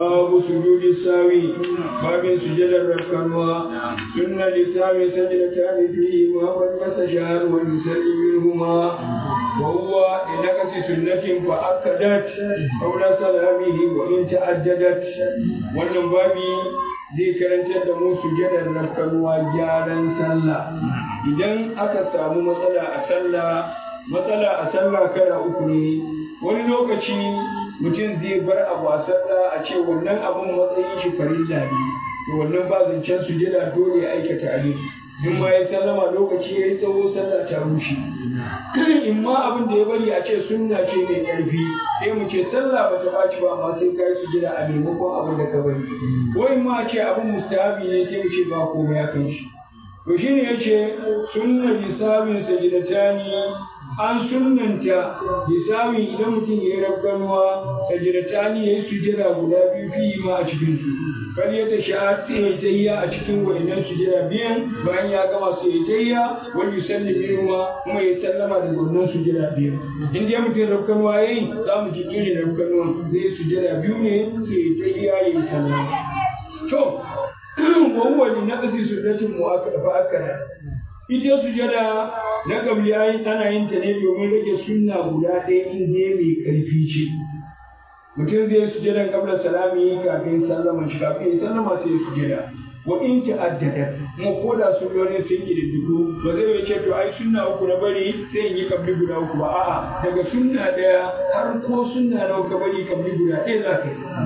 babu sujudi sawi babin sujadar rakkanwa sunna lisawi sajdatani fihi ma wal yasashar wa yusalli minhuma wa huwa inakasi sunnatin fa akadat qawla salamihi wa in ta'addadat wannan babi zai karantar da mu sujadar rakkanwa gyaran sallah idan aka samu matsala a sallah matsala a sallah kala uku ne wani lokaci mutum zai bar abu a sallah a ce wannan abun matsayin shi farilla ne to wannan ba zancen sujada dole ya aikata abin in ma ya sallama lokaci ya yi tsawo sallah ta rushe in ma abin da ya bari a ce sunna ce mai ƙarfi sai mu ce sallah ba ta ɓaci ba amma sai ka yi sujada a maimakon abin da ka bari ko in ma a ce abin mustahabi ne sai mu ce ba komai ya kan shi to shine yace sunna bisabin sajidatani an sunnanta lissamin idan mutum ya yi rabganuwa sajidatani ya yi sujada guda biyu fi ma a cikin su kar ya tashi a tsaye tayya a cikin wa'inan sujada biyan bayan ya gama su ya tayya wani yusalli minhuma kuma ya sallama da wannan sujada biyu in dai mutum rabganuwa yayi za mu ji irin rabganuwa zai sujada biyu ne sai ya tayya ya yi sallama to wahuwa li naqsi sunnatin mu'akkada ita sujada na gabliya tana yin ta ne domin rage sunna guda ɗaya in dai mai ƙarfi ce mutum zai sujadan qabla salami kafin sallama shi kafin ya sallama sai sujada wa in ta'addada kuma ko da sunnoni sun kididdigu ba zai ce to ai sunna uku na bari sai in yi kabli guda uku ba a'a daga sunna ɗaya har ko sunna nawa ka bari kabli guda ɗaya za ka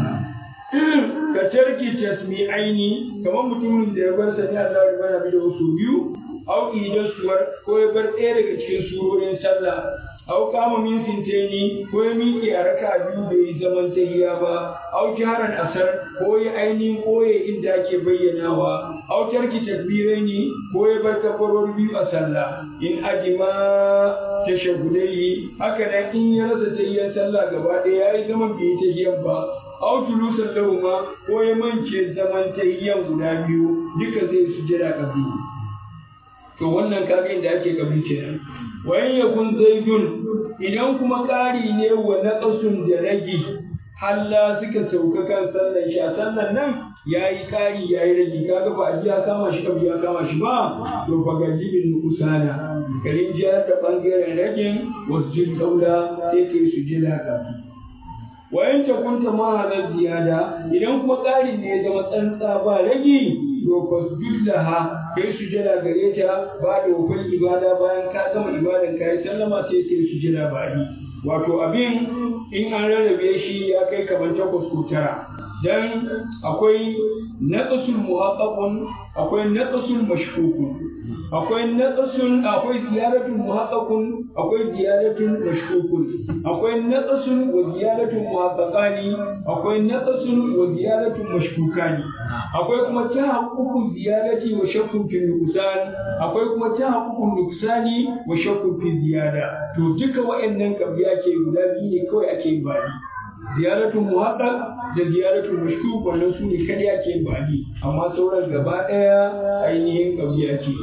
yi ka tarki tasmi aini kamar mutumin da ya bar sani Allah ya bana bi da wasu biyu au idan suwar ko ya bar ɗaya daga cikin surorin sallah au kama min sinteni ko ya miƙe a raka biyu bai yi zaman tahiya ba au jaran asar ko ya ainihin koye inda ake bayyanawa au tarki takbiraini ko ya bar kafaror biyu a sallah in ajima tashahudai haka nan in ya rasa tahiyan sallah gaba ɗaya ya yi zaman bai yi tahiyan ba aw tulusan lahuma ko ya mance zaman tayyan guda biyu duka zai sujada kabi to wannan kaga inda ake kabi kenan wayan yakun zaidun idan kuma ƙari ne wa naqasun da ragi halla suka sauka kan sallan shi a sallan nan yayi ƙari yayi ragi kaga ba a ji ya kama shi kabi ya kama shi ba to fa gajibin usana karin jiyar da bangaren ragin wasjud kaula sai kai sujada kabi wayan ta kunta ma halar ziyada idan kuma ƙari ne ya zama tsantsa ba ragi to fasjud laha kai sujada gare ta ba da wufin ibada bayan ka gama ibadan ka yi sallama sai kai sujada ba ni wato abin in an rarrabe shi ya kai kamar takwas ko tara dan akwai naqsul muhaqqaqun akwai naqsul mashkukun akwai naqsul akwai ziyaratun muhaqqaqun akwai ziyaratun mashkukun akwai naqsul wa ziyaratun muhaqqaqani akwai naqsul wa ziyaratun mashkukani akwai kuma tahaqququ ziyarati wa shakkun fi nuqsan akwai kuma tahaqququ nuqsani wa shakkun fi ziyada to duka wa'annan kabiya ke guda biyu ne kawai ake bani ziyaratun muhaqqaq da ziyaratun mashkuk wannan su ne kadai ake bani amma sauran gaba daya ainihin kabiya ke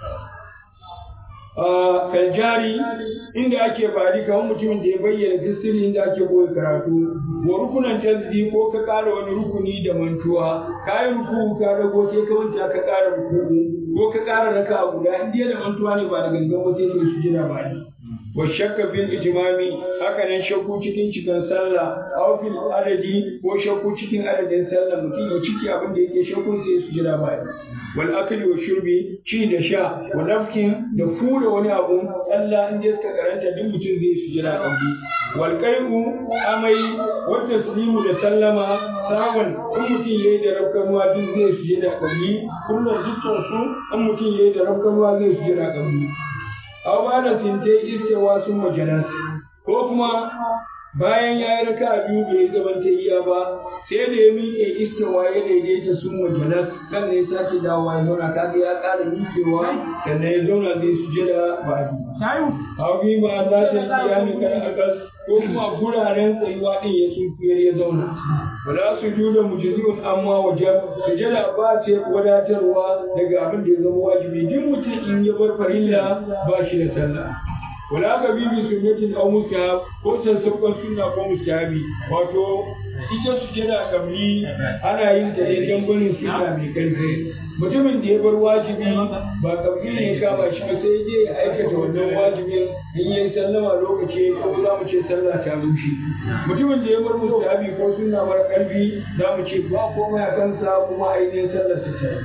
kaljari inda ake bari kamar mutumin da ya bayyana fisiri inda ake koyi karatu wa rukunan tasbi ko ka ƙara wani rukuni da mantuwa ka yi ruku ka dago sai ka manta ka ƙara ruku ko ka ƙara raka guda in dai da mantuwa ne ba da gangan ba sai ka su jira ba ne wa shakka fil ijmami haka nan shakku cikin cikin sallah aw fil adadi ko shakku cikin adadin sallah mutum ya ciki abin da yake shakku sai su jira ba ne wal akli wa shurbi ci da sha wa nafkin da fura wani abu Allah in dai suka karanta duk mutum zai su jira kabbi wal qai'u amai wa taslimu da sallama sawan in mutum yayi da rabkanuwa duk zai su jira kabbi kullum dukkan su in mutum yayi da rabkanuwa zai su jira kabbi aw ba da sinte istewa sun majalas ko kuma bayan ya yi raka biyu bai zaman ta iya ba sai da ya miƙe istewa ya daidaita sun majalas kan ne sake dawowa ya zauna kaga ya ƙara miƙewa sannan ya zauna zai sujada ba biyu aw bi ma za ta iya mi kan akas ko kuma guraren tsayuwa din ya sunkuyar ya zauna wala su juda mujizun amma wajen sujada ba ce wadatarwa daga abin da ya zama wajibi duk mutum in ya bar farilla ba shi da sallah wala ka bibi sunnatin aw mustahab ko sassauƙan sunna ko mustahabi wato ita sujada kabli ana yin ta ne don barin sunna mai karfi mutumin da ya bar wajibi ba kabli ne ya kama shi ba sai je ya aikata wannan wajibin in yayi sallama lokaci ko za mu ce sallah ta rushe mutumin da ya bar mustahabi ko sunna mara karfi za mu ce ba komai a kansa kuma ainihin sallar sa ta yi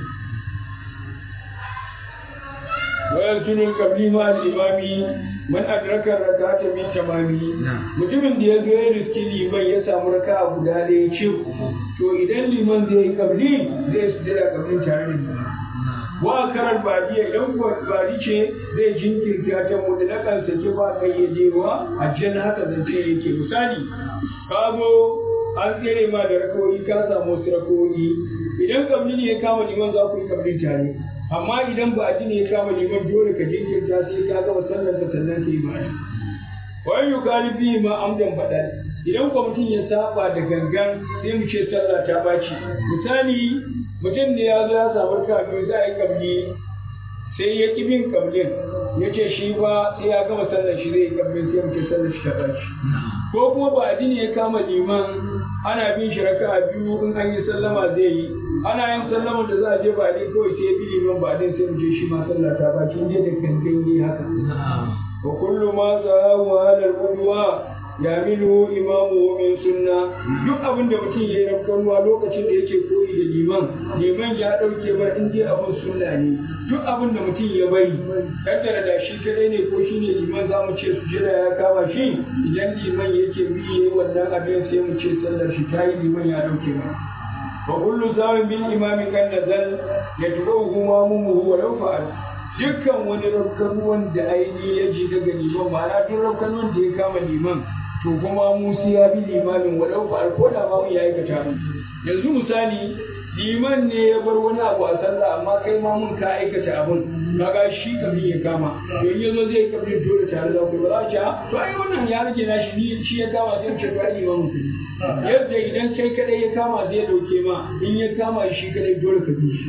ويقتل القبلي مع الإمام من أدرك الركعة من تمامه mutumin da ya zo ya riski liman ya samu raka a guda ɗaya ce to idan liman zai yi kabli zai su jira kablin tare da liman wa karar badiya idan kuwa badi ce zai jinkirta ta mutlakan sake ba kayyadewa a jan haka zance yake misali ka zo an tsere ma da rakawoyi ka samu wasu rakawoyi idan kabli ne ya kama liman za ku yi kabli tare amma idan ba a ne ya kama liman dole ka jinkirta sai ka gama sallar ka sannan ka yi ba wani yukari biyu ma amdan faɗa idan kwamitin ya saba da gangan sai mu ce sallah ta baci misali mutum ne ya zo ya samu kafin za a yi kabli sai ya ƙi bin kablin ya ce shi ba sai ya gama sallar shi zai yi kablin sai mu ce sallar shi ta baci ko kuma ba addini ya kama liman ana bin shi raka'a biyu in an yi sallama zai yi ana yin sallama da za a je ba ne kawai sai ya bi liman ba din sai mu je shi ma sallah ta baci in da gangan yi haka wa kullu ma sahahu ala al-qudwa yamilu imamu min sunna duk abin da mutum ya yi rafkanuwa lokacin da yake koyi da liman liman ya dauke ba in dai abin sunna ne duk abin da mutum ya bari kaddara da shi kadai ne ko shine liman za mu ce su jira ya kama shi idan liman yake bi yayi wannan abin sai mu ce sallar shi ta yi liman ya dauke ba wa kullu zawin bil imami kan nazal yatruhu mamuhu wa law fa'al dukkan wani rafkanuwan da aini ya ji daga liman ma'ana duk rafkanuwan da ya kama liman to kuma musu ya bi limamin walau ba ko da ma ya aikata mu yanzu misali liman ne ya bar wani abu a sallah amma kai ma mun ka aikata abun kaga shi kafin ya kama to in yazo zai kafin dole tare da ku ba za to ai wannan ya rage na shi ni shi ya kama sai ce ba liman ku yadda idan kai kadai ya kama zai dauke ma in ya kama shi kadai dole ka bi shi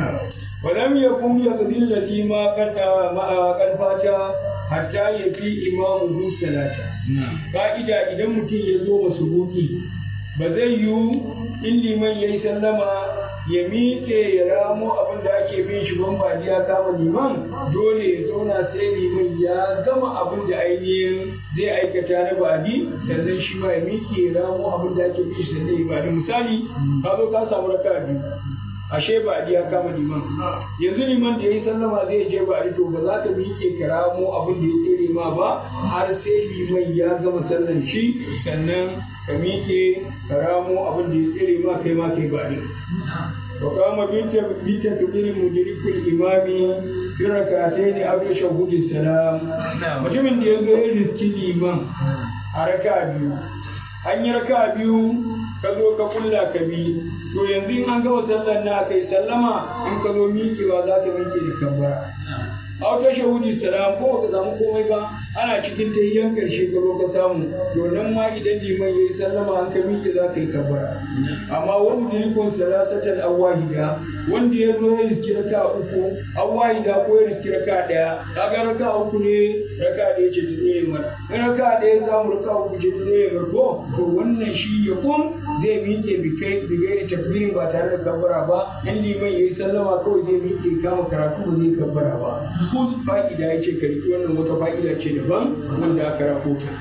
ولم يكن يقضي الذي ما قد ما قد فات hatta ya fi imamu salata. Ka'ida idan mutum ya zo masu buki ba zai yiwu in liman ya yi sallama ya miƙe ya ramo abin da ake bin shi ban ba ya kama liman dole ya zauna sai liman ya gama abin da ainihin zai aikata na badi sannan shi ma ya miƙe ya ramo abin da ake bin shi sannan ya badi misali ka zo ka samu raka biyu ashe ba ya kama liman yanzu liman da ya yi sallama zai je ba to ba za ka miƙe karamo abin da ya tsere ma ba har sai liman ya gama sallan shi sannan ka miƙe karamo abin da ya tsere ma kai ma kai ba ne wa kama binta binta kabirin mudirikul imami fi rakatai ne abu shahudi salam mutumin da ya zo ya riski liman a raka biyu an yi raka biyu ka zo ka kulla ka bi to yanzu in an gama sallar na kai sallama in ka zo miƙewa za ka miƙe da kabbara a wata shahudi salam ko ka samu komai ba ana cikin tayyan karshe ka zo ka samu to nan ma idan liman ya yi sallama an ka miƙe za ka yi kabbara amma wani dirikon salasatan awahida wanda ya zo ya riski raka uku awahida ko ya riski raka ɗaya kaga raka uku ne raka ɗaya ce ta tsaye mara in raka ɗaya samu raka uku ce ta tsaye mara ko to wannan shi ya kun zai miƙe bikai bigai takbirin ba tare da kabbara ba in liman ya yi sallama kawai zai miƙe kama karatu ba zai kabbara ba ko fa'ida ya ce karki wannan wata fa'ida ce daban wanda aka rahota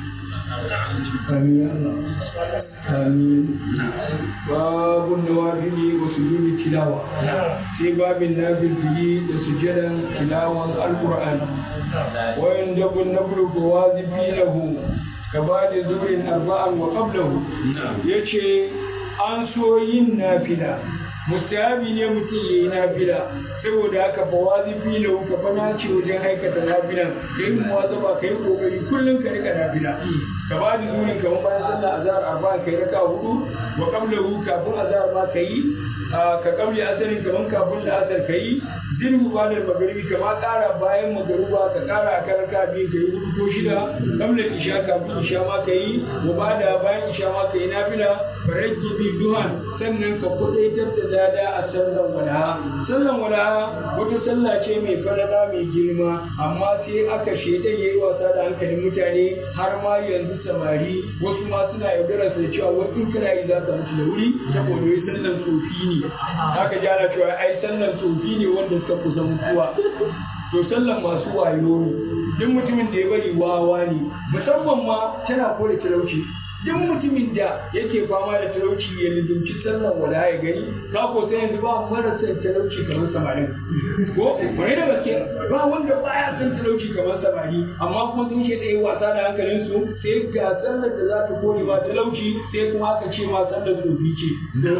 amin ya Allah amin babun nawafili wa sujudi tilawa sai babin nafili da sujadan tilawan alqur'ani wa yandabu nabru wajibi lahu كبعد زور أربعا وقبله يشي an so yin nafila mustahabi ne mutum ya yi nafila saboda haka fa wajibi ne ka fa nace wajen aikata nafila kai mu wazaba kai kokari kullum ka rika nafila ka ba da zurin kamar bayan sallah azhar arba'a kai raka hudu wa qablahu kafin azhar ma kai ka qabli asarin kaman kafin da asar kai zirhu ba da magaribi kama ƙara bayan magaruba ka ƙara a kan raka biyu ka yi hudu ko shida kamar isha kafin isha ma ka yi wa ba da bayan isha ma ka yi nafila faraki bi duhan sannan ka kudaitar da dada a sallan walaha sallan walaha wata sallah ce mai falala mai girma amma sai aka shaidan yayi wasa da hankalin mutane har ma yanzu samari wasu ma suna yaudara su da cewa wai in kana yi za ka mutu da wuri saboda wai sallan tsofi ne haka ji ana cewa ai sallan tsofi ne wanda suka kusa mutuwa to sallan masu wayo ne duk mutumin da ya bari wawa ne musamman ma tana kore talauci duk mutumin da yake fama da talauci ya lizumci sallan wala ya gani ka ko sai yanzu ba marasa talauci kamar samarin ko wani da gaske ba wanda baya son talauci kamar samari amma kuma sun shi ɗaya wasa da hankalin su sai ga sallar da za ta kore ba talauci sai kuma aka ce ma sallar tsofi ce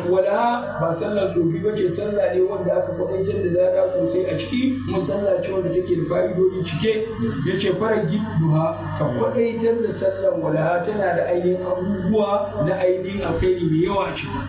wala ba sallar tsofi ba ce sallah ne wanda aka kwaɗaitar da zada sosai a ciki kuma sallah ce wanda take da fa'idodi cike ya ce fara duha ka kwaɗaitar da sallar wala tana da ainihin abubuwa na ainihin alkhairi mai yawa a ciki.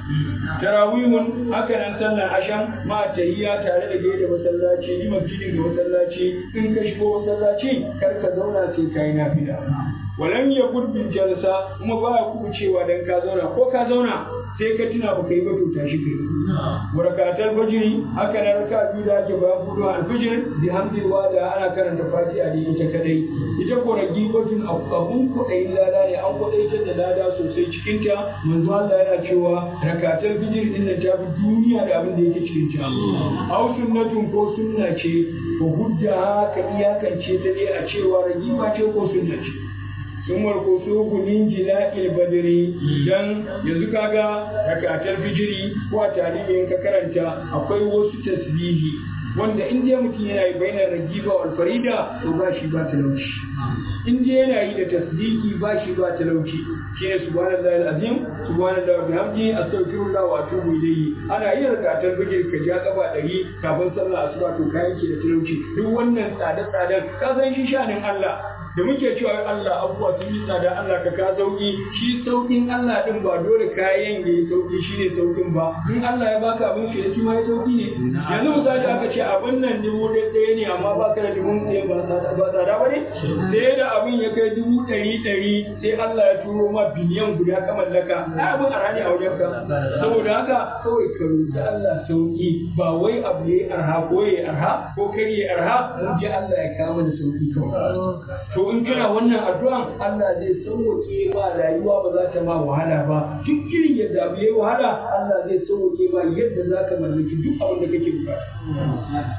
Tarawihun haka nan sallar asham ma tahiyya tare da gaida masallaci yi masjidin ga masallaci in ka shigo masallaci kar ka zauna sai ka yi nafila. Walam ya gurbin jalsa kuma ba ya kubucewa dan ka zauna ko ka zauna sai ka tuna ba ka yi ba to tashi kai. Warakatar fajiri haka nan raka biyu da ake bayan fudu alfijir bi hamdillah da ana karanta fatiha da ita kadai. Ita ko ragibatun abun kuɗayin lada ne an kuɗaitar da lada sosai cikinta manzo Allah yana cewa rakatar fijir din nan ta fi duniya da abin da yake cikin ta. Aw sunnatun ko sunna ce ko hujja ka iyakance ta dai a cewa ragima ce ko sunna ce. sun warko su gunin jila'il badiri dan yanzu kaga rakatar fijiri ko a tarihin ka karanta akwai wasu tasbihi wanda in dai mutum yana yi bainar ragiba wal farida to ba shi ba talauci in dai yana yi da tasdiki ba shi ba talauci shine subhanallahi alazim subhanallahi wa bihamdi astaghfirullah wa atubu ilayhi ana yin rakatar fijir ka ja gaba ɗari kafin sallah asuba to kayan ke da talauci duk wannan tsade-tsaden ka san shi shanin Allah da muke cewa Allah abubuwa sun yi tsada Allah ka ka sauki shi saukin Allah din ba dole kayan ya yi sauki shi ne saukin ba in Allah ya baka abin shi shi ma ya sauki ne yanzu misali aka ce abin nan dubu ɗaya ne amma ba ka da dubu ɗaya ba tsada ba ne sai da abin ya kai dubu ɗari ɗari sai Allah ya turo ma biliyan guda ka mallaka ai abin arha ne a wajen ka saboda haka kawai ka roƙi Allah sauki ba wai abu ya arha ko ya arha ko kar ya arha mun je Allah ya kama da sauki kawai to in kana wannan addu'an Allah zai sauwake ma rayuwa ba za ta ma wahala ba duk irin yadda abu yayi wahala Allah zai sauwake ma yadda za ka mallaki duk abin da kake bukata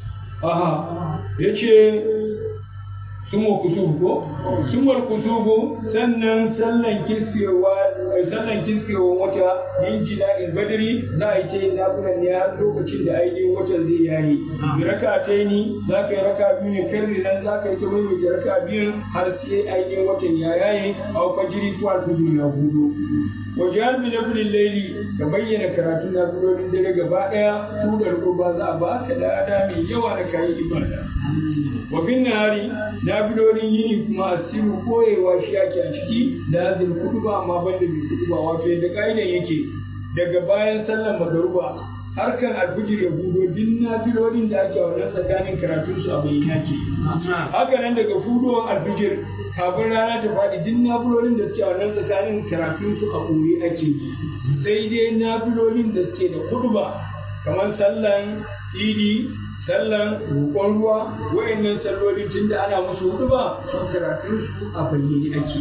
aha yace sumwa kusubu ko sumwar kusubu sannan sallan kiskewa sallan kiskewa wata yin jila'in badri za a yi ta yin nafilan ne har lokacin da ainihin watan zai yayi raka ta ni za ka yi raka biyu ne karni nan za ka yi ta maimaita raka biyun har sai ainihin watan ya yaye a fajiri ko alfijir ya hudu wajen bi na filin laili ka bayyana karatun nafilolin dare gaba ɗaya tudar kurba za a ba ka lada mai yawa da kayi ibada wa bin nahari nafilolin yini kuma asiru koyewa shi yake a ciki da azin kutuba amma banda mai kutuba wato yadda ka'idan yake daga bayan sallan magaruba harkan alfijir ya budo duk nafilolin da ake wannan tsakanin karatun su a bayyana ke haka nan daga fudowar alfijir kafin rana ta faɗi duk nafilolin da suke a wannan tsakanin karatun su a ɓoye ake sai dai nafilolin da suke da kutuba kamar sallan idi sallan roƙon ruwa wayannan salloli tun da ana musu hudu ba sun karatun su a bayyane ake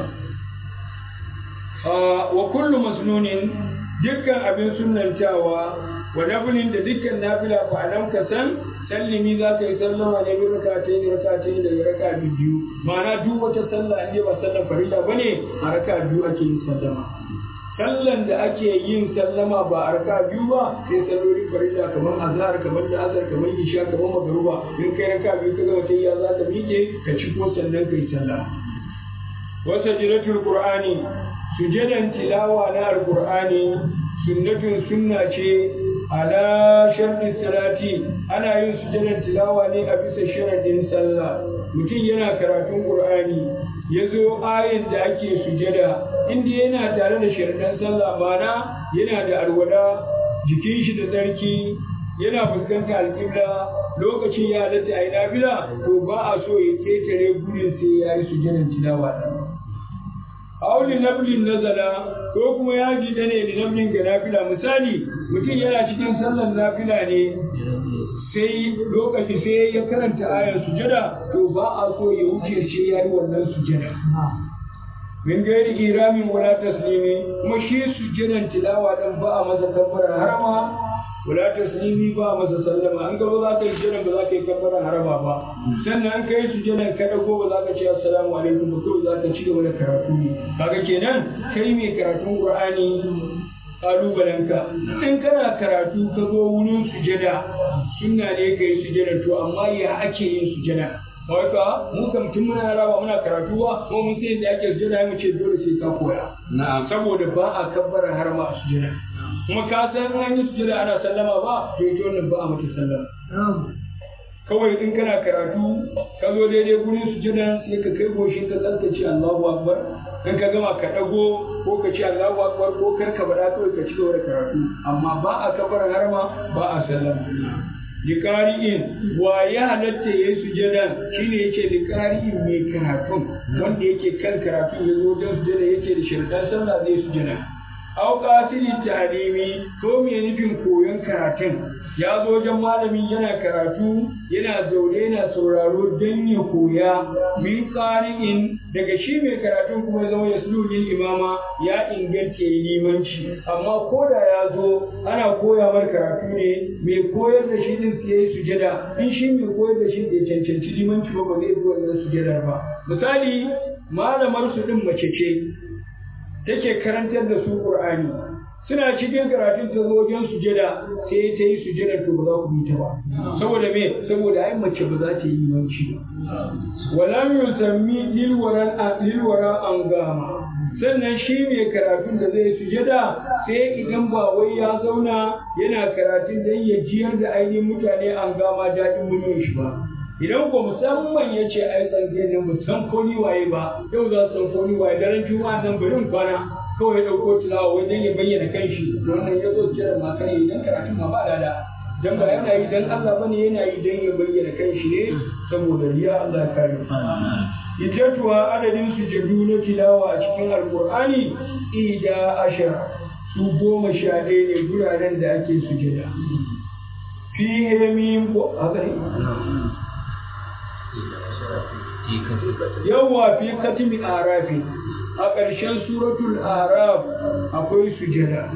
wa kullu masnunin dukkan abin sunantawa wa nafilin da dukkan nafila fa alam ka san sallimi za ka yi sallama ne bi rakatai ne rakatai daga raka biyu ma'ana duk wata sallah in ba sallan farilla bane a raka biyu ake yin sallama sallan da ake yin sallama ba a raka biyu ba sai sallolin farilla kamar azhar kamar da azhar kamar isha kamar magruba in kai raka biyu ka gama tayya za ka miƙe ka ci ko sannan kai sallama wa sajdatul qur'ani sujadan tilawa na alqur'ani sunnatun sunna ce ala sharɗin salati ana yin sujadan tilawa ne a bisa sharadin sallah mutum yana karatun qur'ani ya zo ayin da ake sujada inda yana tare da sharaɗin sallah mana yana da alwala jikin shi da tsarki yana fuskantar alƙibla lokacin ya halatta a yi nafila to ba a so ya ketare gudun sai ya yi sujadan tilawa ɗin auli nablin nazala ko kuma ya ji da ne da nablin ga nafila misali mutum yana cikin sallar nafila ne sai lokaci sai ya karanta ayar sujada to ba a so ya wuce sai ya yi wannan sujada min gairi iramin wala taslimi kuma shi sujjadan tilawa dan ba a masa kabbara harama wala taslimi ba a masa sallama an gaba za ka yi sujjadan ba za ka yi kabbara harama ba sannan an kai sujjadan ka dago ba za ka ce assalamu alaikum ba kawai za ka ci gaba da karatu ne kaga kenan kai mai karatun qur'ani kalubalenka in kana karatu ka zo wurin sujada sunna ne ka yi sujada to amma ya ake yin sujada kawai ka mu kam tun muna yara ba muna karatu ba ko mun sai da ake sujada mu ce dole sai ka koya na'am saboda ba a kabbara har ma a sujada kuma ka san an yi sujada ana sallama ba to ita wannan ba a mata sallama kawai in kana karatu ka zo daidai gurin sujada sai ka kai goshin ka tsarkace Allahu akbar in ka gama ka dago ko ka ce Allahu akbar ko kar ka bada kawai ka ci gaba da karatu amma ba a kabbara harma ba a sallama liqari'in wa ya halatta yayi sujadan shine yace liqari'in mai karatun wanda yake kan karatu ya zo don sujada yake da shirkan sallah zai sujada aw qasidi ta'limi ko me nufin koyon karatun ya zo wajen malami yana karatu yana zaune yana sauraro don ya koya min qari'in daga shi mai karatun kuma ya zama yaslulil imama ya inganta yi limanci amma ko da ya zo ana koya mar karatu ne mai koyar da shi din sai yayi sujada in shi mai koyar da shi bai cancanci limanci ba ba zai bi wannan sujadar ba misali malamar su din mace ce take karantar da su Qur'ani suna cikin karatun ta zo wajen sujada sai ta yi sujada to ba za ku bi ta ba saboda me saboda ai mace ba za ta yi manci ba walam yusammi lil waran lil wara an gama sannan shi mai karatun da zai sujada sai idan ba wai ya zauna yana karatun dan ya jiyar da ainihin mutane an gama daɗin muryar shi ba idan ko musamman ya ce ai tsanke nan ba san ko ni waye ba yau za su san ko ni waye daren juma'a nan bari in kwana kawai ya ɗauko tilawa wajen ya bayyana kanshi wannan ya zo kira ma kan idan karatun ma ba lada dan ba yana yi dan Allah bane yana yi dan ya bayyana kanshi ne saboda riya Allah ya kare Iddatuwa adadin sujadu na tilawa a cikin Alƙur'ani ida ashara su goma sha ɗaya ne guraren da ake sujada. Fi hemim ko haka ne? Yawwa fi katimi arafi a ƙarshen suratul araf akwai sujada.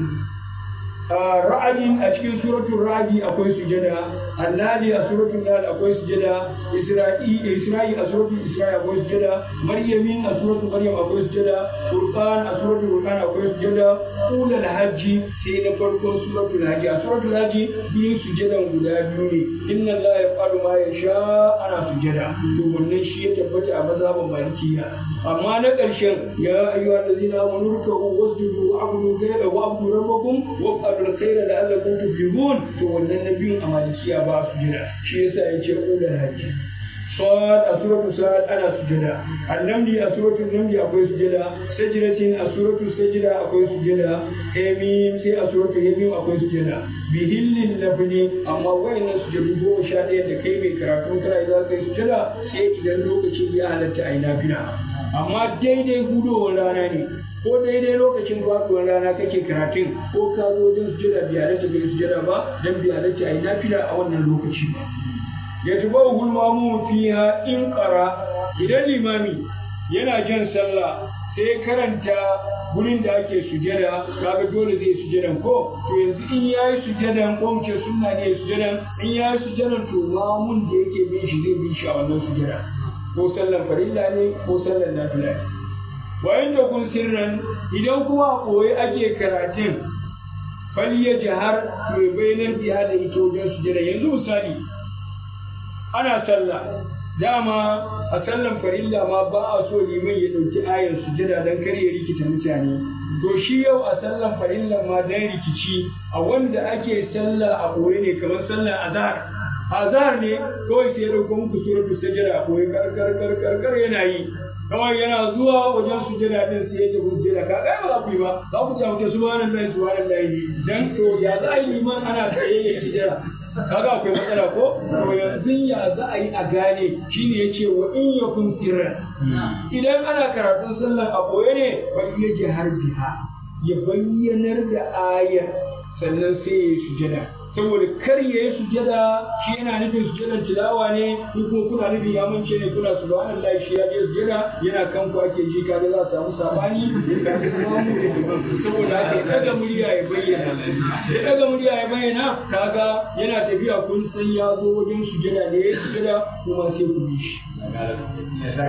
ra'adin a cikin suratul ra'adi akwai sujada annali a suratul nahl akwai sujada isra'i isra'i a suratul isra'i akwai sujada maryamin a suratul maryam akwai sujada furqan a suratul furqan akwai sujada ulul hajji sai na farkon suratul hajji a suratul hajji biyun sujadan guda biyu ne inna allaha yaf'alu ma yasha ana sujada to wannan shi ya tabbata a mazhabin malikiya amma na ƙarshen ya ayyuhallazina amanu ruk'u wasjudu wa'budu ghayra wa'budu rabbakum wa'budu alkhaira da Allah kun tuflihun to wannan nabiyin a malikiya ba su jira shi yasa yace ulul hajji صاد أسورة صاد أنا سجدا النمل أسورة النمل أكوي سجدا سجدة أسورة السجدة أكوي سجدا هميم سي أسورة هميم أكوي سجدا بهل اللبن أما وين سجد هو شادي دكي من كراتون كلا إذا كي سجدا سي إذا لوك شيء على تعينا فينا أما دي دي هدو ولا ناني ko daidai lokacin faɗuwar rana kake karatun ko ka zo wajen sujada bai halatta bai sujada ba dan bai halatta a yi nafila a wannan lokaci ba ya tuba hulmamu fiha in ƙara idan limami yana jan sallah sai karanta gurin da ake sujada kaga dole zai sujadan ko to yanzu in yayi sujadan ko mu ce sunna ne sujadan in yayi sujadan to mamun da yake bin shi zai bin shi a wannan sujada ko sallan farilla ne ko sallan nafila ne wayan da kun sirran idan kuma a ɓoye ake karatun faliya jihar mai bayanar biya da ita wajen sujada yanzu misali ana sallah dama a sallan farilla ma ba a so liman ya ɗauki ayar sujada don kar ya rikita mutane to shi yau a sallan farilla ma dan rikici a wanda ake sallah a ɓoye ne kamar sallan azhar azhar ne kawai sai ya ɗauko muku suratul sajada a ɓoye kar kar kar kar kar yana yi kawai yana zuwa wajen sujada din sai ya tafi sujada ka ga ba za ku yi ba za ku ta subhanallahi subhanallahi dan to ya za a yi liman ana tsaye ya sujada kaga akwai matsala ko to yanzu ya za a yi a gane shine yace wa in yakun sirran idan ana karatun sallar a boye ne ba iya ji har biha ya bayyanar da ayar sannan sai ya yi sujada saboda kar ya yi sujada shi yana nufin sujadan tilawa ne ko kuma kuna nufin ya mance ne kuna subhanallah shi ya je sujada yana kan ku ake ji kaga za su samu sabani saboda haka ya daga murya ya bayyana ya daga murya ya bayyana kaga yana tafiya kun san ya zo wajen sujada ne ya sujada kuma sai ku bi shi